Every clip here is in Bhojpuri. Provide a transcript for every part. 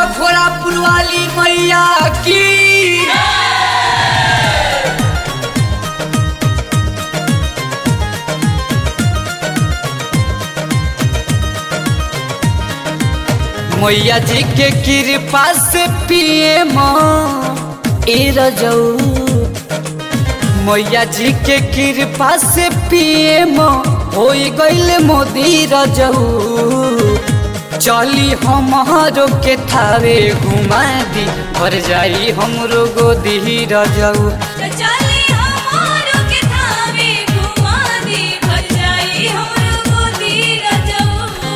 घोड़ापुर वाली मैया की मैया जी के कृपा से पिए ए रजऊ मैया जी के कृपा से पिए हो गईल मोदी रजऊ चली हमारो के थावे घुमा दी भर जाई हमरो गोदी रजऊ चली हमारो के थावे घुमा दी भर जाई हमरो गोदी रजऊ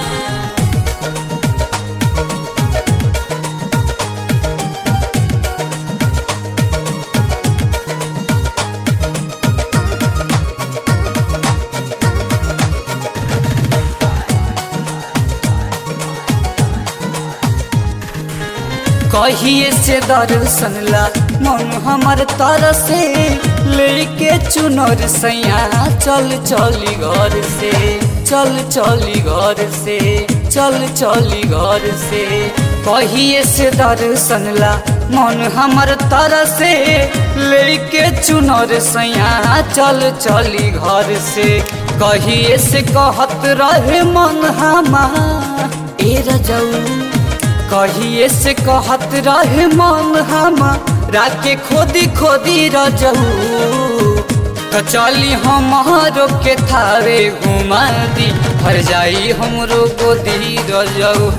कहिए से दर्शन ला मन हमर तर से लेके चुनर सैया चल चली घर से चल चली घर से चल चली घर से कहिए से दर्शन ला मन हमर तर से लेके चुनर सैया चल चली घर से कहिए से कहत रहे मन हमार ए रजऊ कहिए से कहत रहे मन हम राके खोदी खोदी रजऊ तो चली हमारो के थावे घुमा दी भर जाई हमरो गोदी रजऊ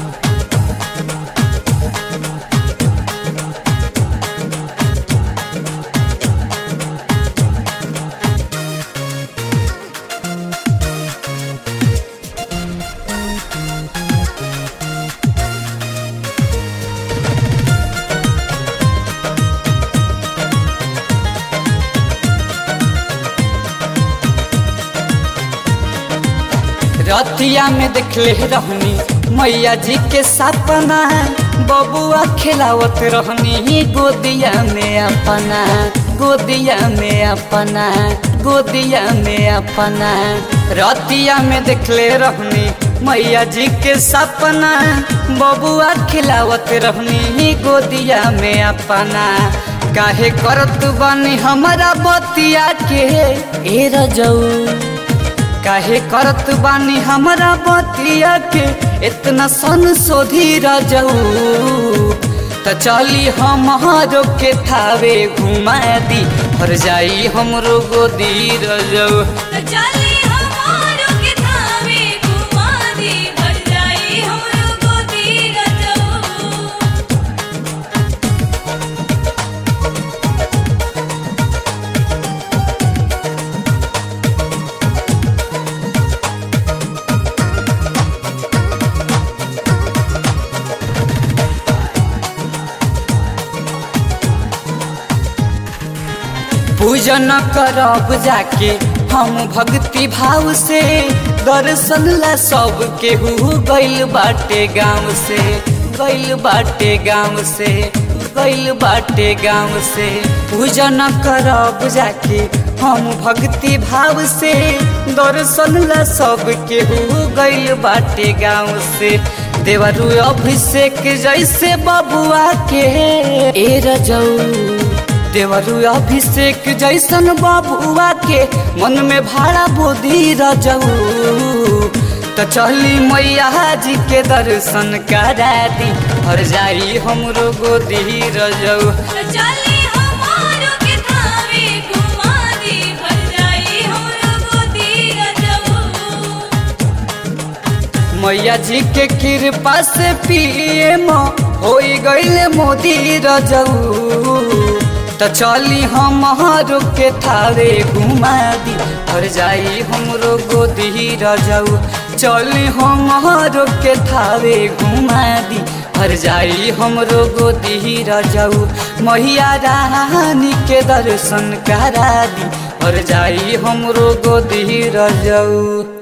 रतिया में देखले रहनी मैया जी के सपना बबुआ खिलावत रहनी गोदिया में अपना गोदिया में अपना गोदिया में अपना रतिया में देखले रहनी मैया जी के सपना बबुआ खिलावत रहनी गोदिया में अपना काहे करत बानी हमारा बतिया के ए रजऊ काहे करत बानी हमरा बतिया के इतना सन सोधी रजऊ त चली हमारो के थावे घुमा दी भर जाई हमरो गोदी रजऊ चली हमारो के थावे घुमा दी भर जाई हमरो गोदी रजऊ पूजन करब जाके हम भक्ति भाव से दर्शन ला सब केहू गइल बाटे गाँव से गइल बाटे गाँव से गइल बाटे गाँव से पूजन करब जाके हम भक्ति भाव से दर्शन ला सब केहू गइल बाटे गाँव से देवरू अभिषेक जैसे बबुआ के ए रजऊ देवरू अभिषेक जैसन बबुआ के मन में भाड़ा बोधी रजऊ तो चली मैया जी के दर्शन करा दी भर जाई हमरो गोदी रजऊ चली हमारो के थावे घुमा दी भर जाई हमरो गोदी रजऊ मैया जी के कृपा से पिए हो गईल मोदी रजऊ तो चली हमारो के थारे घुमा दी भर जाई हमरो गोदी रजऊ चली हमारो के थारे घुमा दी भर जाई हमरो गोदी रजऊ मैया रानी के दर्शन करा दी भर जाई हमरो गोदी रजऊ